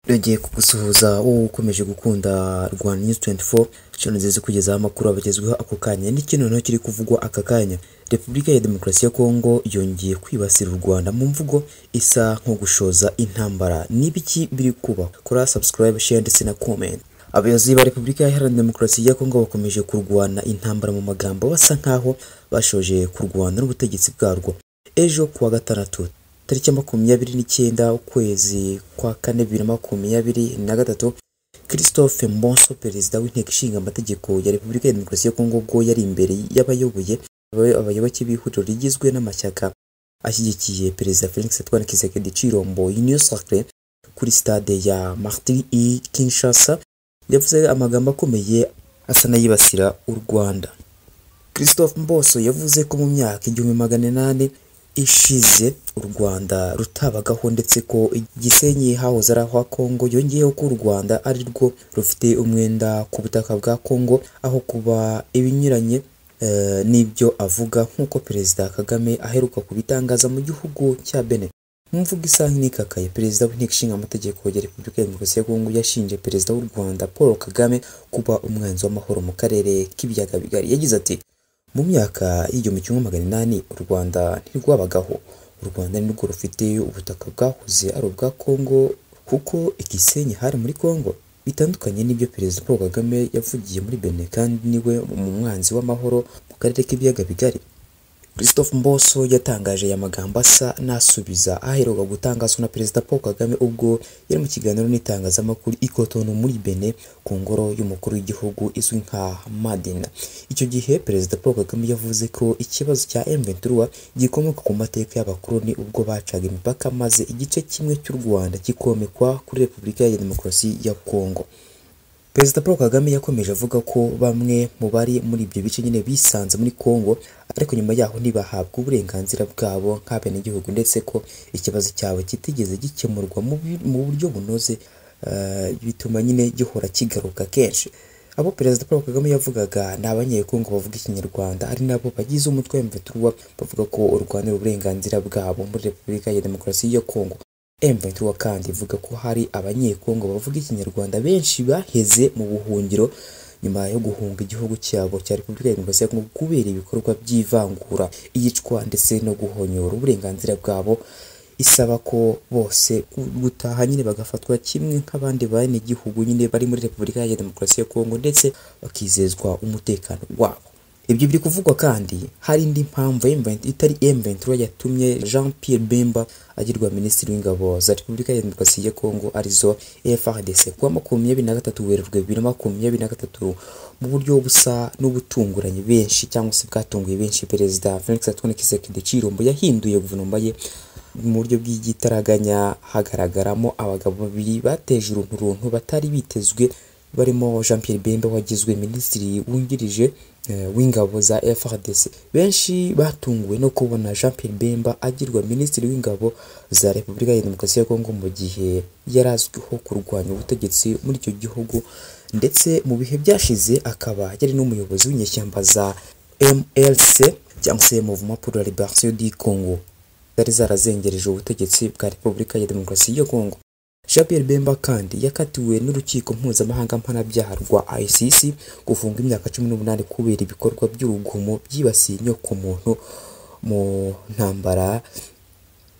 yongeye kugusuhuza wowe ukomeje gukunda Rwanda News 24 channel nziza kugezaho amakuru abagezweho ako kanya n'iki noneho kiri kuvugwa aka kanya Repubulika ya Demokarasi ya Kongo yongeye kwibasira u Rwanda mu mvugo isa nko gushoza intambara n'ibiki biri kuba kora subscribe share ndetse na comment Abayobozi ba Repubulika Iharanira Demokarasi ya Kongo bakomeje kurwana intambara mu magambo basa nkaho bashoje kurwana n'ubutegetsi bwarwo ejo kuwa gatandatu tariki makumyabiri n'icyenda ukwezi kwa kane bibiri na makumyabiri na gatatu christophe mbonso perezida w'inteko ishinga amategeko ya repubulika ya demokarasi ya kongo ubwo yari imbere y'abayoboye abayoboke b'ihuriro rigizwe n'amashyaka ashyigikiye perezida felix twanakizeke gicirombo union sacre kuri stade ya martin i kinshasa yavuze amagambo akomeye asa n'ayibasira u rwanda christophe mboso yavuze ko mu myaka igihumbi magana inani ishize u Rwanda rutabagaho ndetse ko Gisenyi hahoze ari aho Kongo yongeyeho ko u Rwanda ari rwo rufite umwenda ku butaka bwa Kongo aho kuba ibinyuranye eh, n'ibyo avuga nk'uko Perezida Kagame aheruka kubitangaza mu gihugu cya Benin mu mvugo isaha inikakaye perezida w'inteko ishinga amategeko ya repubulika ya demokarasi ya kongo yashinje perezida w'u rwanda paul kagame kuba umwanzi w'amahoro mu karere k'ibiyaga bigari yagize ati mu myaka y'igihumbi kimwe magana inani u rwanda ntirwabagaho u rwanda ni rwo rufite ubutaka bwahoze ari ubwa kongo kuko igisenyi hari muri kongo bitandukanye n'ibyo perezida paul kagame yavugiye muri bene kandi niwe umwanzi w'amahoro mu karere k'ibiyaga bigari christophe mboso yatangaje aya magambo asa n'asubiza aheruka gutangazwa na perezida paul kagame ubwo yari mu kiganiro n'itangazamakuru ikotonu muri bene ku ngoro y'umukuru w'igihugu izwi nka madina icyo gihe perezida paul kagame yavuze ko ikibazo cya m23 gikomoka ku mateka y'abakoloni ubwo bacaga imipaka maze igice kimwe cy'u rwanda kikomekwa kuri repubulika ya demokarasi ya kongo Perezida Paul Kagame yakomeje avuga ko bamwe mu bari muri ibyo bice nyine bisanze muri Kongo ariko nyuma yaho ntibahabwa uburenganzira bwabo nk'abenegihugu ndetse ko ikibazo cyabo kitigeze gikemurwa mu bi- mu buryo bunoze eh, bituma nyine gihora kigaruka kenshi abo Perezida Paul Kagame yavugaga ni abanyekongo bavuga ikinyarwanda ari nabo bagize umutwe wa M23 bavuga ko u Rwanda ari uburenganzira bwabo muri Repubulika ya Demokarasi ya Kongo M23 kandi ivuga ko hari abanyekongo bavuga ikinyarwanda benshi baheze mu buhungiro nyuma yo guhunga igihugu cyabo cya Repubulika ya Demokarasi ya Kongo kubera ibikorwa by'ivangura iyicwa ndetse no guhonyora uburenganzira bwabo isaba ko bose gutaha nyine bagafatwa kimwe nk'abandi banegihugu nyine bari muri Repubulika ya Demokarasi ya Kongo ndetse bakizezwa umutekano wabo ibyo biri kuvugwa kandi hari indi mpamvu M20 itari M23 yatumye Jean Pierre Bemba agirwa minisitiri w'ingabo za Repubulika ya Demokarasi ya Kongo arizo FARDC kuwa makumyabiri na gatatu Werurwe bibiri na makumyabiri na gatatu mu buryo busa n'ubutunguranye benshi cyangwa se bwatunguye benshi Perezida Felix Antoine Tshisekedi Tshilombo yahinduye guverinoma ye mu buryo bw'igitaraganya hagaragaramo abagabo babiri bateje urunturuntu batari bitezwe barimo Jean Pierre Bemba wagizwe minisitiri wungirije eh, w'ingabo za FRDC benshi batunguwe no kubona Jean Pierre Bemba agirwa minisitiri w'ingabo za Repubulika ya Demokarasi ya Kongo mu gihe yari azwiho kurwanya ubutegetsi muri icyo gihugu ndetse mu bihe byashize akaba yari n'umuyobozi w'inyeshyamba za MLC cyangwa se Mouvement pour la Liberation du Congo zari zarazengereje ubutegetsi bwa Repubulika ya Demokarasi ya Kongo Jean Pierre Bemba kandi yakatiwe n'urukiko mpuzamahanga mpanabyaha rwa ICC gufunga imyaka cumi n'umunani kubera ibikorwa by'urugomo byibasiye inyokomuntu mu ntambara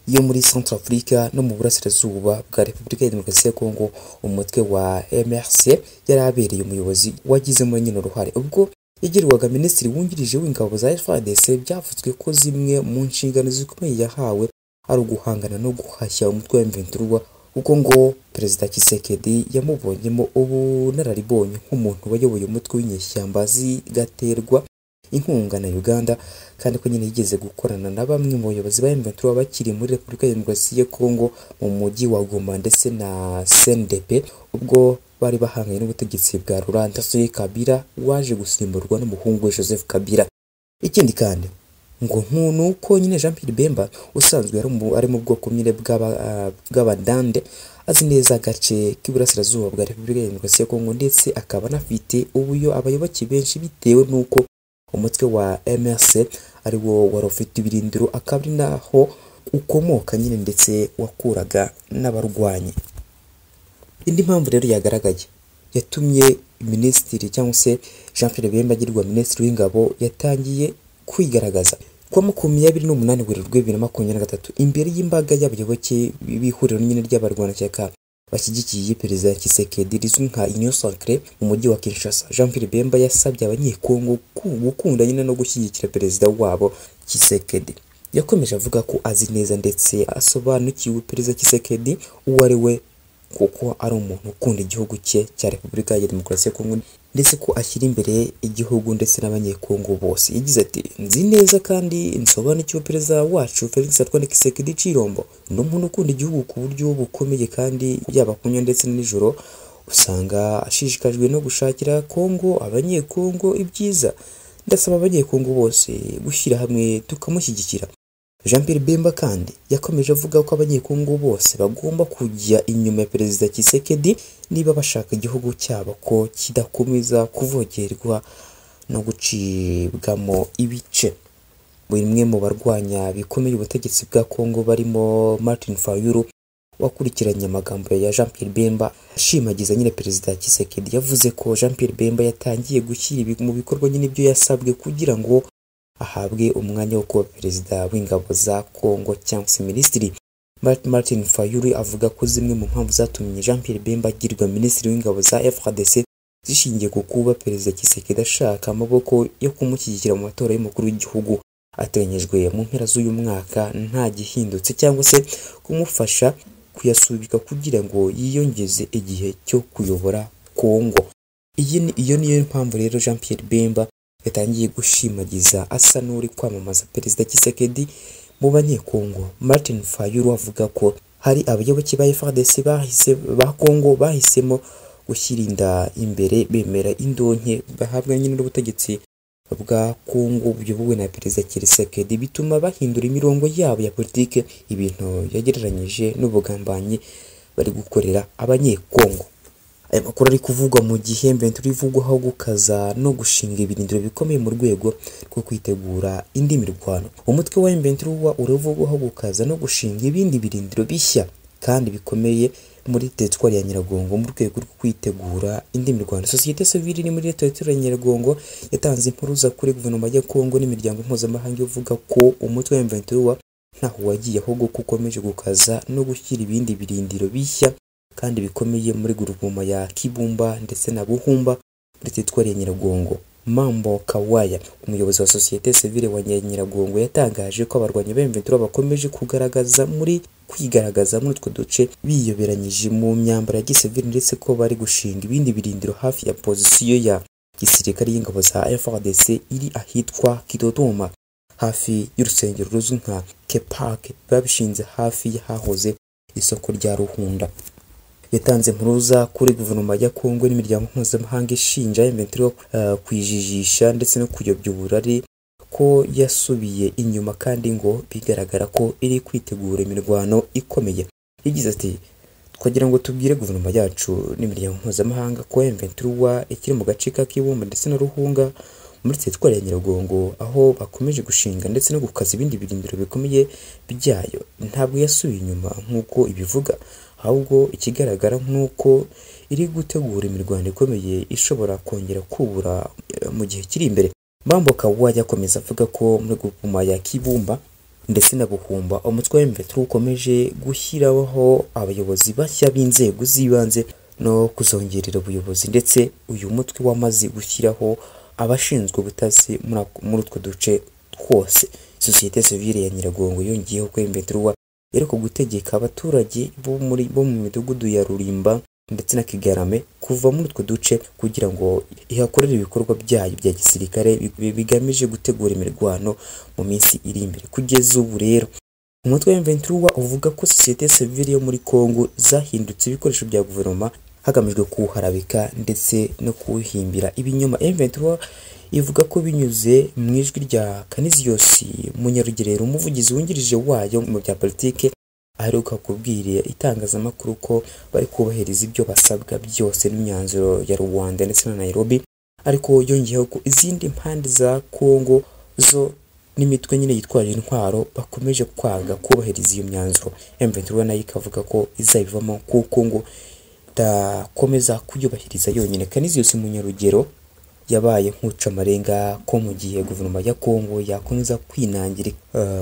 yo muri Centrafrica no mu burasirazuba bwa Repubulika ya Demokarasi ya Kongo umutwe wa MRC yari abereye umuyobozi wagizemo nyine uruhare ubwo yagirwaga minisitiri wungirije w'ingabo za FARDC byavuzwe ko zimwe mu nshingano zikomeye yahawe ari uguhangana no guhashya umutwe wa M23 kuko ngo Perezida Kisekedi yamubonyemo ubunararibonye nk'umuntu wayoboye umutwe w'inyeshyamba zigaterwa inkunga na Uganda kandi ko nyine yigeze gukorana na bamwe mu bayobozi ba M23 bakiri muri Repubulika ya Demokarasi ya Kongo mu mujyi wa Goma ndetse na CNDP ubwo bari bahanganye n'ubutegetsi bwa Laurent Kabila waje gusimburwa n'umuhungu we Joseph Kabila ikindi kandi ngo nku- ni uko nyine Jean Pierre Bemba usanzwe ari mu- ari mu bwoko nyine bw'aba- ah, bw'abadande azi neza agace k'iburasirazuba bwa Repubulika ya Demokarasi ya Kongo ndetse akaba anafite ubuyo abayoboke benshi bitewe n'uko umutwe wa MRC ari wo wari ufite ibirindiro akaba ari naho ukomoka nyine ndetse wakuraga n'abarwanyi indi mpamvu rero yagaragaye yatumye minisitiri cyangwa se jean pierre bemba agirwa minisitiri w'ingabo yatangiye kwigaragaza ku wa makumyabiri n'umunani werurwe bibiri na makumyabiri na gatatu imbere y'imbaga y'abayoboke b'ihuriro nyine ry'abarwanashyaka bashyigikiye perezida Tshisekedi rizwi nka Union Sacrée mu mujyi wa Kinshasa Jean Pierre Bemba yasabye abanyekongo ku- gukunda nyine no gushyigikira perezida wabo Tshisekedi yakomeje avuga ko azi neza ndetse asobanukiwe perezida Tshisekedi uwo ari we kuko ari umuntu ukunda igihugu cye cya Repubulika ya Demokarasi ya Kongo ndetse ko ashyira imbere igihugu ndetse n'abanyekongo bose yagize ati nzi neza kandi nsobanukiwe perezida wacu Felix Antoine Tshisekedi Chirombo ni umuntu ukunda igihugu ku buryo bukomeye kandi yaba kunywa ndetse na nijoro usanga ashishikajwe no gushakira Kongo abanyekongo ibyiza ndasaba abanyekongo bose gushyira hamwe tukamushyigikira Jean Pierre Bemba kandi yakomeje avuga ko abanyekongo bose bagomba kujya inyuma ya perezida Tshisekedi niba bashaka igihugu cyabo ko kidakomeza kuvogerwa no gucibwamo ibice bimwe mu barwanya bikomeye ubutegetsi bwa Kongo barimo Martin Fayulu wakurikiranye amagambo ya Jean Pierre Bemba ashimagiza nyine perezida Tshisekedi yavuze ko Jean Pierre Bemba yatangiye gushyira ibi- mu bikorwa nyine ibyo yasabwe kugira ngo ahabwe umwanya wo kuba perezida w'ingabo za Kongo cyangwa se minisitiri Mart- Martin Fayulu avuga ko zimwe mu mpamvu zatumye Jean Pierre Bemba agirwa minisitiri w'ingabo za FARDC zishingiye ku kuba perezida Tshisekedi ashaka amaboko yo kumushyigikira mu matora y'umukuru w'igihugu ateganyijwe mu mpera z'uyu mwaka nta gihindutse cyangwa se kumufasha kuyasubika kugira ngo yiyongeze igihe cyo kuyobora Kongo. Iyi ni- iyo niyo mpamvu rero Jean Pierre Bemba yatangiye gushimagiza asa n'uri kwamamaza perezida Tshisekedi mu banyekongo Martin Fayulu avuga ko hari abayoboke ba FARDC bahise ba Kongo bahisemo gushyira inda imbere bemera indonke bahabwa nyine n'ubutegetsi bwa Kongo buyobowe na perezida Tshisekedi bituma bahindura imirongo yabo ya politike ibintu yagereranyije n'ubugambanyi bari gukorera abanyekongo aya makuru ari kuvugwa mu gihe Ventura ivugwaho gukaza no gushinga ibirindiro bikomeye mu rwego rwo kwitegura indi mirwano umutwe wa Ventura uravugwaho gukaza no gushinga ibindi birindiro bishya kandi bikomeye muri teritwari ya Nyiragongo mu rwego rwo kwitegura indi mirwano sosiyete sivile iri muri teritwari ya Nyiragongo yatanze impuruza kuri guverinoma ya Kongo n'imiryango mpuzamahanga ivuga ko umutwe wa Ventura ntaho wagiye ahubwo ko ukomeje gukaza no gushyira ibindi birindiro bishya kandi bikomeye muri guverinoma ya Kibumba ndetse na Buhumba muri teritwari ya Nyiragongo. Mambo Kawaya, umuyobozi wa sosiyete sivile wa Nya- Nyiragongo yatangaje ko abarwanyi ba Ventura bakomeje kugaragaza muri kwigaragaza muri utwo duce biyoberanyije mu myambaro ya gisivile ndetse ko bari gushinga ibindi birindiro hafi ya pozisiyo ya gisirikare y'ingabo za FARDC iri ahitwa Kidodoma hafi y'urusengero ruzwi nka Kepak babishinze hafi y'ahahoze isoko rya Ruhunda yatanze impuruza kuri guverinoma ya Kongo n'imiryango mpuzamahanga ishinja M23 eh, kwijijisha ndetse no kuyobya uburari ko yasubiye inyuma kandi ngo bigaragara ko iri kwitegura imirwano ikomeye yagize ati twagira ngo tubwire guverinoma yacu n'imiryango mpuzamahanga ko M23 ikiri mu gace ka Kibumba ndetse na Ruhunga muri teritwari ya Nyiragongo aho bakomeje gushinga ndetse no gukaza ibindi birindiro bikomeye byayo ntabwo yasubiye inyuma nk'uko ibivuga ahubwo ikigaragara nk'uko iri gutegura imirwano ikomeye ishobora kongera kubura eh, mu gihe kiri imbere Mambo Kawuwajya akomeza avuga ko muri guverinoma ya Kibumba ndetse na Buhumba umutwe wa M23 ukomeje gushyiraho abayobozi bashya b'inzego z'ibanze no kuzongerera ubuyobozi ndetse uyu mutwe wamaze gushyiraho abashinzwe ubutasi muri ako- muri utwo duce twose sosiyete sivile ya Nyiragongo yongeyeho ko M23 yari ku gutegeka abaturage bo muri bo mu midugudu ya Rurimba ndetse na Kigarame kuva muri utwo duce kugira ngo ihakorere ibikorwa byayo bya gisirikare bi- bigamije gutegura imirwano mu minsi iri imbere kugeza ubu rero umutwe wa Ventura uvuga ko sosiyete sivile yo muri Kongo zahindutse ibikoresho bya guverinoma hagamijwe kuwuharabika ndetse no kuwuhimbira ibinyoma Ventura ivuga ko binyuze mu ijwi rya Canisius Munyarugerero umuvugizi wungirije wayo mu bya politike aheruka kubwira itangazamakuru ko bari kubahiriza ibyo basabwa byose n'imyanzuro ya Rwanda ndetse na Nairobi ariko yongeyeho ko izindi mpande za Kongo zo n'imitwe nyine yitwaje intwaro bakomeje kwanga kubahiriza iyo myanzuro M23 nayo ikavuga ko izabivamo kuko ngo tutakomeza kuyubahiriza yonyine kaniziyose munyarugero yabaye nk'ucamarenga ko mu gihe guverinoma ya kongo yakomeza kwinangira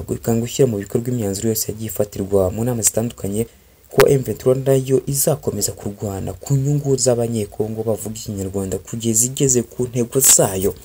uh, ikanga gushyira mu bikorwa imyanzuro yose yagiye ifatirwa mu nama zitandukanye ko M23 nayo izakomeza kurwana ku nyungu z'abanyekongo bavuga ikinyarwanda kugeza igeze ku ntego zayo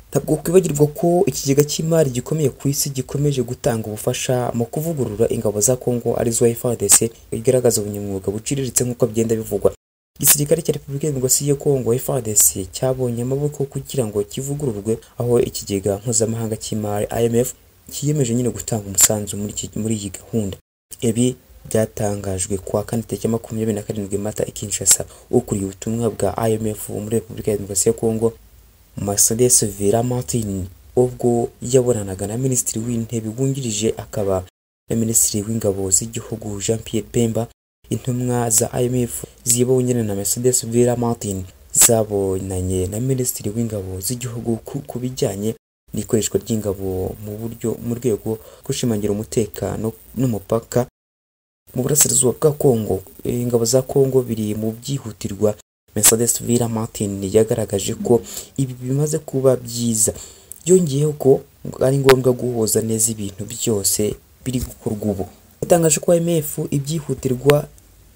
ntabwo kwibagirwa ko ikigega cy'imari gikomeye ku isi gikomeje gutanga ubufasha mu kuvugurura ingabo za Kongo arizo FARDC igaragaza ubunyamwuga buciriritse nk'uko byenda bivugwa Igisirikare cya Repubulika Demokarasi ya Kongo FARDC cyabonye amaboko kugira ngo kivugururwe aho ikigega mpuzamahanga cy'imari IMF kiyemeje nyine gutanga umusanzu muri iki, muri iyi gahunda ibi byatangajwe kuwa kane tariki makumyabiri na karindwi Mata i Kinshasa ukuriye ubutumwa bwa IMF muri Repubulika ya Demokarasi ya Kongo Mercedes Vera Martin ubwo yabonanaga na Minisitiri w'Intebe wungirije akaba na Minisitiri w'Ingabo z'Igihugu Jean Pierre Pemba intumwa za IMF zibonyene na Mercedes Vera Martin zabonanye na Minisitiri w'Ingabo z'Igihugu ku- ku bijyanye n'ikoreshwa ry'ingabo mu buryo mu rwego rwo gushimangira umutekano n'umupaka mu burasirazuba bwa Kongo ingabo za Kongo biri mu byihutirwa Mercedes Villa Martin yagaragaje ko ibi bimaze kuba byiza yongeyeho ko ari ngombwa guhuza neza ibintu byose biri gukorwa ubu yatangaje ko IMF ibyihutirwa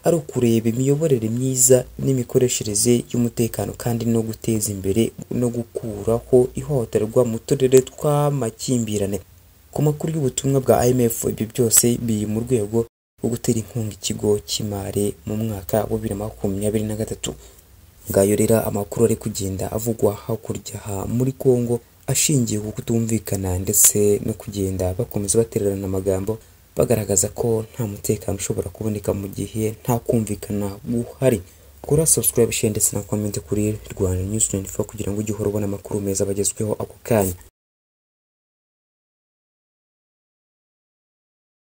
ari ukureba imiyoborere myiza n'imikoreshereze y'umutekano kandi no guteza imbere no gukuraho ihohoterwa mu turere tw'amakimbirane ku makuru y'ubutumwa bwa IMF ibyo byose biri mu rwego rwo gutera inkunga ikigo cy'imari mu mwaka wa bibiri na makumyabiri na gatatu ngayo rero amakuru ari kugenda avugwa hakurya aha muri Kongo ashingiye ku kutumvikana ndetse no kugenda bakomeza batererana amagambo bagaragaza ko nta mutekano ushobora kuboneka mu gihe nta kumvikana guhari kora subscribe share ndetse na comment kuri Rwanda News 24 kugira ngo ujye uhora ubona amakuru meza bagezweho ako kanya